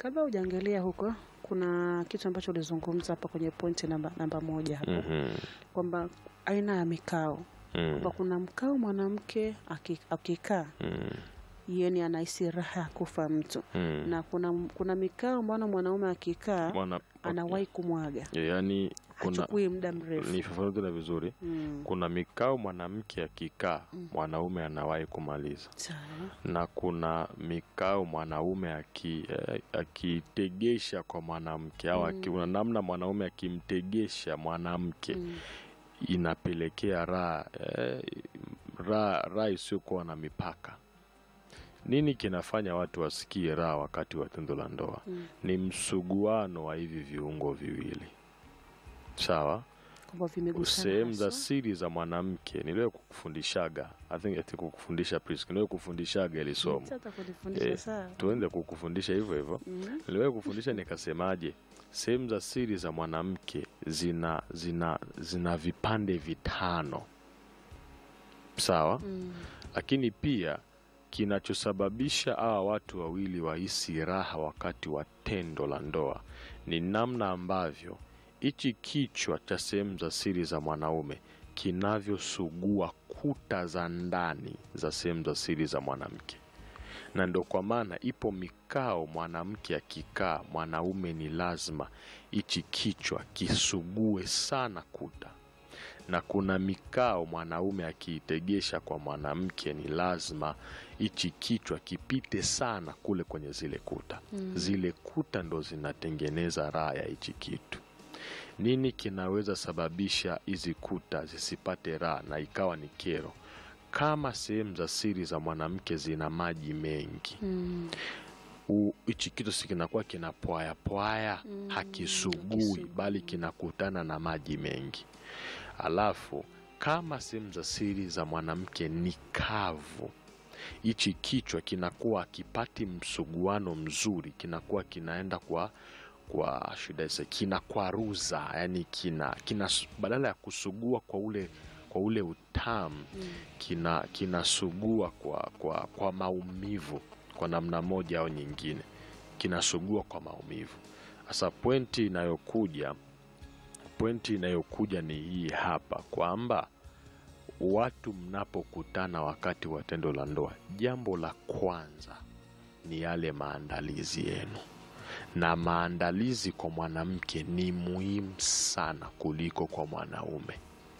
kabla hujaangalia huko, kuna kitu ambacho ulizungumza hapa kwenye pointi namba, namba moja hapo Mhm. kwamba aina ya mikao Mm. kwamba kuna mkao mwanamke aki- akikaa Mm. yani anahisi raha ya kufa mtu Mm. na kuna, kuna mikao mbana mwanaume akikaa Mwana- anawahi kumwaga yaani kuna hachukui muda mrefu nifafanue tena vizuri mm. kuna mikao mwanamke akikaa mwanaume anawahi kumaliza Sawa. na kuna mikao mwanaume aki- eh, akitegesha kwa mwanamke au aki- kuna namna mwanaume akimtegesha mwanamke Mm. inapelekea raha eh, raha raha isiyokuwa na mipaka nini kinafanya watu wasikie raha wakati wa tendo la ndoa Mm. ni msuguano wa hivi viungo viwili sawa kwamba vimegusana sehemu za haswa. siri za mwanamke niliwe kukufundishaga I think ati kukufundisha Priska, niliwe kufundishaga ili somo Sasa kunifundisha Eh, sawa. tuende kukufundisha hivyo hivyo Mm. niliwahi kufundisha nikasemaje sehemu za siri za mwanamke zina zina zina vipande vitano sawa Mm. lakini pia kinachosababisha hawa watu wawili wahisi raha wakati wa tendo la ndoa ni namna ambavyo hichi kichwa cha sehemu za siri za mwanaume kinavyosugua kuta za ndani za sehemu za siri za mwanamke na ndo kwa maana ipo mikao mwanamke akikaa mwanaume ni lazima hichi kichwa kisugue sana kuta na kuna mikao mwanaume akiitegesha kwa mwanamke ni lazima hichi kichwa kipite sana kule kwenye zile kuta Mm. zile kuta ndo zinatengeneza raha ya hichi kitu nini kinaweza sababisha hizi kuta zisipate raha na ikawa ni kero kama sehemu za siri za mwanamke zina maji mengi Mm. u- hichi kitu si kinakuwa kinapwayapwaya Mm, hakisugui hakisugui. bali kinakutana na maji mengi alafu kama sehemu za siri za mwanamke ni kavu hichi kichwa kinakuwa akipati msuguano mzuri kinakuwa kinaenda kwa kwa shida isa kinakwaruza yani kina, kina badala ya kusugua kwa ule kwa ule utamu Mm. kina kinasugua kwa, kwa, kwa maumivu kwa namna moja au nyingine kinasugua kwa maumivu sasa pointi inayokuja pointi inayokuja ni hii hapa kwamba watu mnapokutana wakati wa tendo la ndoa jambo la kwanza ni yale maandalizi yenu na maandalizi kwa mwanamke ni muhimu sana kuliko kwa mwanaume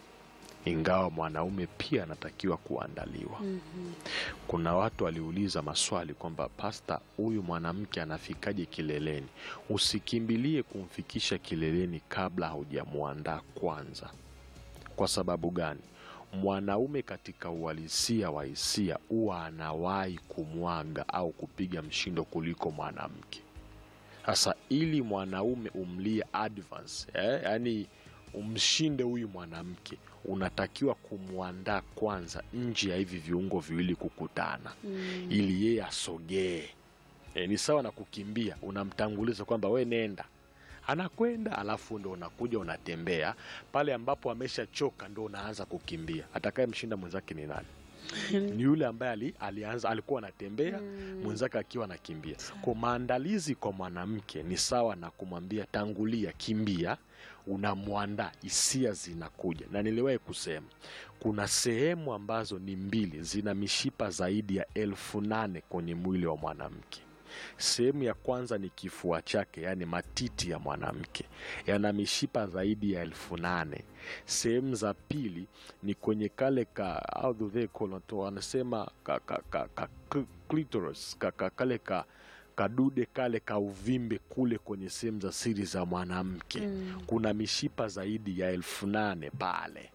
ingawa mwanaume pia anatakiwa kuandaliwa Mhm. kuna watu waliuliza maswali kwamba pasta huyu mwanamke anafikaje kileleni usikimbilie kumfikisha kileleni kabla haujamwandaa kwanza kwa sababu gani mwanaume katika uhalisia wa hisia huwa anawahi kumwaga au kupiga mshindo kuliko mwanamke sasa ili mwanaume umlie advance eh, yani umshinde huyu mwanamke unatakiwa kumwandaa kwanza nje ya hivi viungo viwili kukutana Mm. ili yeye asogee e, ni sawa na kukimbia unamtanguliza kwamba we nenda anakwenda alafu ndo unakuja unatembea pale ambapo ameshachoka ndo unaanza kukimbia atakaye mshinda mwenzake ni nani ni yule ambaye ali, alianza alikuwa anatembea Mm. mwenzake akiwa anakimbia kwa maandalizi kwa mwanamke ni sawa na kumwambia tangulia kimbia unamwandaa hisia zinakuja na niliwahi kusema kuna sehemu ambazo ni mbili zina mishipa zaidi ya elfu nane kwenye mwili wa mwanamke sehemu ya kwanza ni kifua chake yaani matiti ya mwanamke yana mishipa zaidi ya elfu nane sehemu za pili ni kwenye kale ka how do they call it? wanasema ka, ka, ka, ka, cl- clitoris ka, ka, kale ka kadude kale ka uvimbe kule kwenye sehemu za siri za mwanamke Mm. kuna mishipa zaidi ya elfu nane pale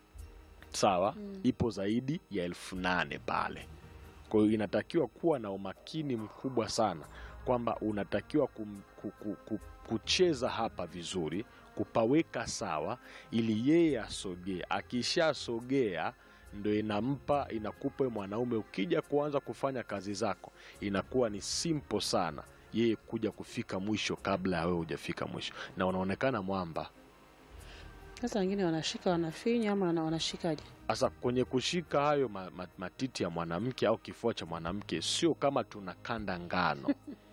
sawa Mm. ipo zaidi ya elfu nane pale kwa hiyo inatakiwa kuwa na umakini mkubwa sana kwamba unatakiwa kum, ku, ku, ku, kucheza hapa vizuri kupaweka sawa ili yeye asogee akishasogea ndo inampa inakupa wewe mwanaume ukija kuanza kufanya kazi zako inakuwa ni simple sana yeye kuja kufika mwisho kabla ya wewe hujafika mwisho na unaonekana mwamba Sasa wengine wanashika wanafinya ama wana- wanashikaje? Sasa kwenye kushika hayo ma, ma, matiti ya mwanamke au kifua cha mwanamke sio kama tunakanda ngano